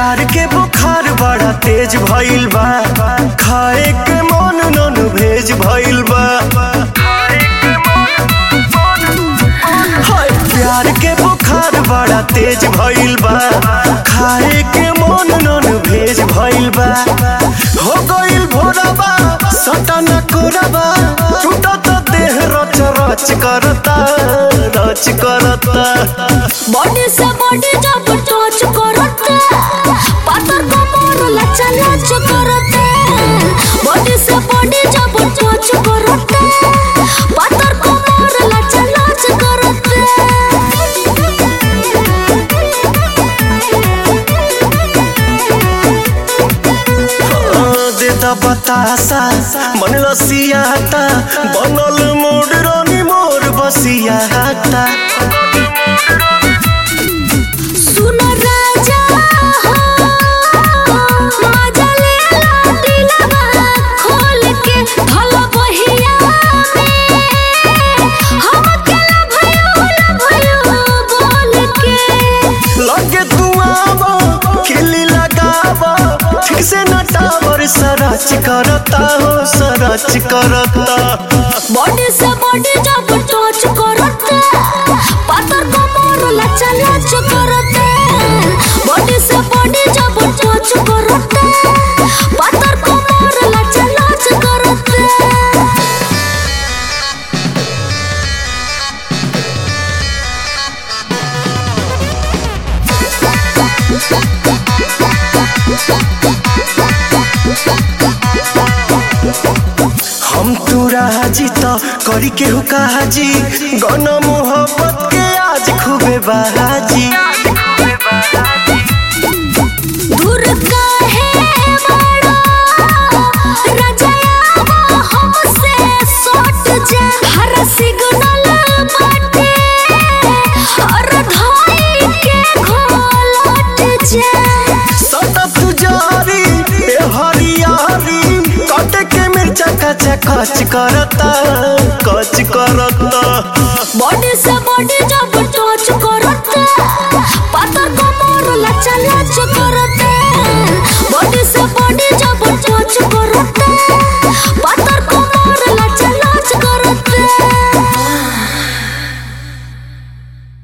प्यार के बुखार बड़ा तेज भइल बा खाए के मन नन भेज भइल बा हाय प्यार के बुखार बड़ा तेज भइल बा खाए के मन नन भेज भइल बा हो गइल भोरबा सटन कोरबा टूटत देह रच रच करता रच करता बॉडी से बॉडी जब टच करते पातर कमर लचा लच करते बॉडी से बॉडी जब टच करते पातर कमर लचा लच करते देता बतासा मन लसियाता बनल मोड़ रानी मोर बसियाता सुन राजा हो मजा ले ला दिलवा खोल के धल बहिया में हम अकेला भयो ला भयो बोल के लगे तू आवा खिली लगावा ठीक से न टावर सरच करता हो सरच करता बॉडी से बॉडी जब टच करते पातर कमर लचा लच करते बॉडी से बॉडी जब टच करते पातर कमर लचा लच करते हम तू राजी तो करी के हुकाजी गन मोहब्बत के आज खूबे बाजी दूर काहे बड़ा रजाया हमसे सट जा हर सिग्नल बाटे और धाई के घोलट जा सतत जारी ए हरियारी कट के मिर्चा कच कच करता कच करता